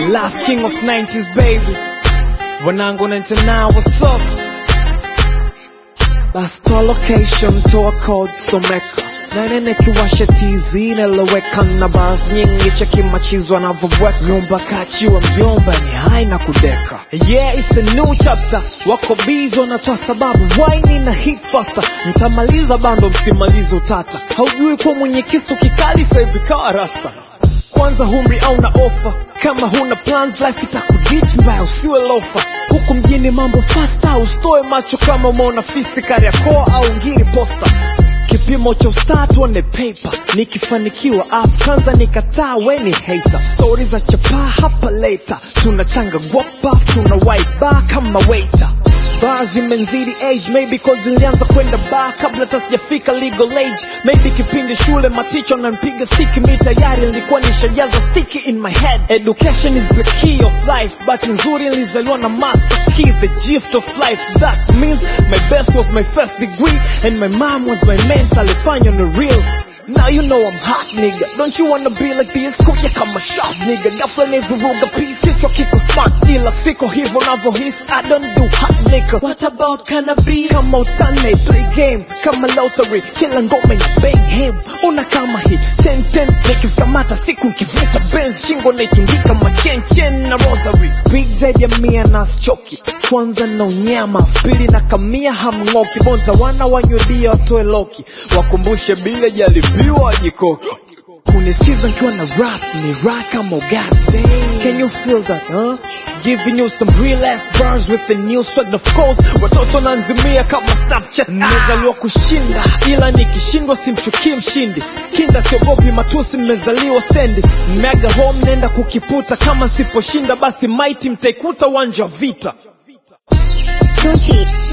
last king of 90s baby wanangu 99 what's up basi toa location toa code someka nanene kiwasha tz neloweka na bars nyingi cheki machizo anavyobweka nyumba kachiwa mjomba ni hai na kudeka yeah it's a new chapter wako bizi wanatoa sababu waini na hit faster mtamaliza bando msimalize utata haujui kuwa mwenye kisu kikali sahivi kawa rasta kwanza humri au na ofa kama huna plans life itakudich mbaya usiwe lofa huku mjini mambo fasta usitoe macho kama umeona fisi kariakoa au ngiri posta kipimo cha ustaa tuone paper nikifanikiwa af kwanza nikataa weni hater stori za chapaa hapa leta tunachanga guapa tuna white bar kama waiter bar zimenzidi age maybe cause zilianza kwenda bar kabla tasijafika legal age maybe kipindi shule maticho nanpiga stiki mi tayari nilikuwa nishajaza sticky in my head education is the key of life but nzuri nilizaliwa na master key the gift of life that means my best was my first degree and my mom was my mentor alifanya on the real Now you know I'm hot nigga Don't you wanna be like this Kuja kama shot nigga Ghafla nivuruga peace Kichwa kiko smart Ila siko hivyo navyohisi I don't do hot nigga What about cannabis Kama utane play game Kama lottery Kila ngome na bang him Una kama hii 10-10 Nikikamata siku nkivuta Benz Shingo naitundika machenchen na rosary Big zaidi ya mia na choki kwanza na unyama pili na kamia hamng'oki bonta wana wanywedia watoe loki wakumbushe bile jalipiwa jikoki kunisikiza nkiwa na rap ni rap kama ugase can you feel that huh? giving you some real ass bars with the new swag of course watoto nanzimia kama snapchat nimezaliwa kushinda ila nikishindwa simchukii mshindi kinda siogopi matusi mmezaliwa stendi mmeaga home nenda kukiputa kama siposhinda basi maiti mtaikuta uwanja wa vita Gucci.